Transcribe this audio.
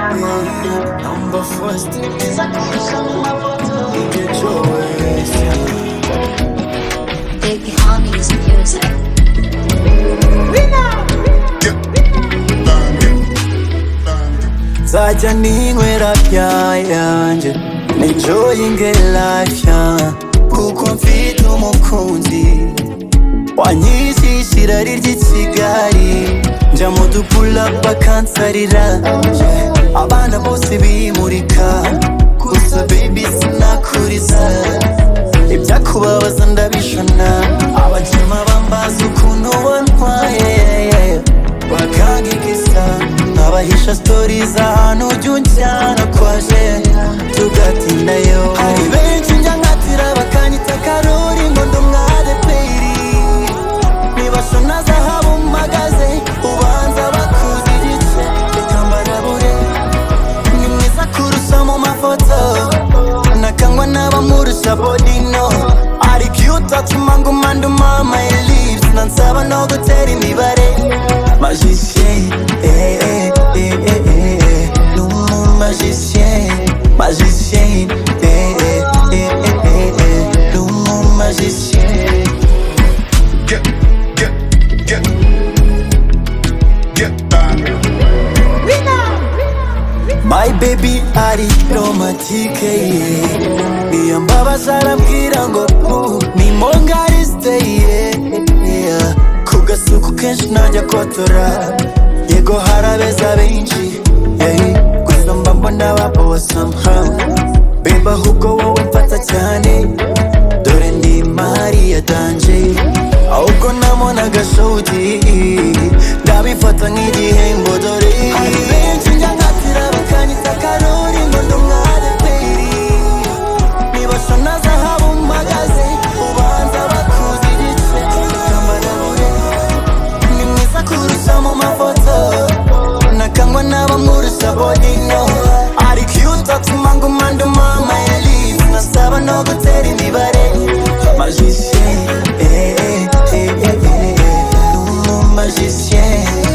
Number four still is a Get your ways. Baby, honey is music. Nzajya ninywera bya yanjye Enjoyinge life yeah. Kuko mfite umukunzi Wanyishisha irari ry'ikigali Njya mu dupulapa akansarira Abana bose bimurika Gusa baby sinakuriza Ibyakubabaza ndabishona Abajema bambaza ukuntu wantwaye bakangigisa nkabahisha sitori z'ahantu ujya unjyana kwaje tugatindayo hari benshi njya nkatira bakanyita karori ngo ndi umwadeperi nibashona zahabu mpagaze ubanza bakuze igice reka mbarabure ni mwiza kurusha mu mafoto nakangwa n'abamurusha bodino ari cute atuma ngumanduma my lips nansaba no gutera imibare magicien eh, eh, eh, eh, eh, eh. ni umuntu magicien magicien eh, eh, eh, eh, eh, eh. ni umuntu magicien Get, get, get, get back. My baby ari romatike yeah. Iyo mbabaza arambwira ngo ubu ni mongari steye yeah. Ku gasuku kenshi najya kotora Yego harabeza benshi yeah. Gusa mba mbona babowa somehow Beba ahubwo wowe mfata cyane Dore ndi mari ya danje Ahubwo nabonaga shoti Ndabifata nk'igihembo dore Hari benshi njya nkatira bakanyita karori ngo ndi umwadeperi Nibasha na zahabu mpagaze Ubanza bakuze igice Kambarabure Ni mwiza kurusha mu mafoto Nakangwa n'abamurusha bodino Ari cute atuma nguma nduma my lips Nasaba no gutera imibare Magicien eh, eh, eh, eh, eh, eh. Ni umu magicien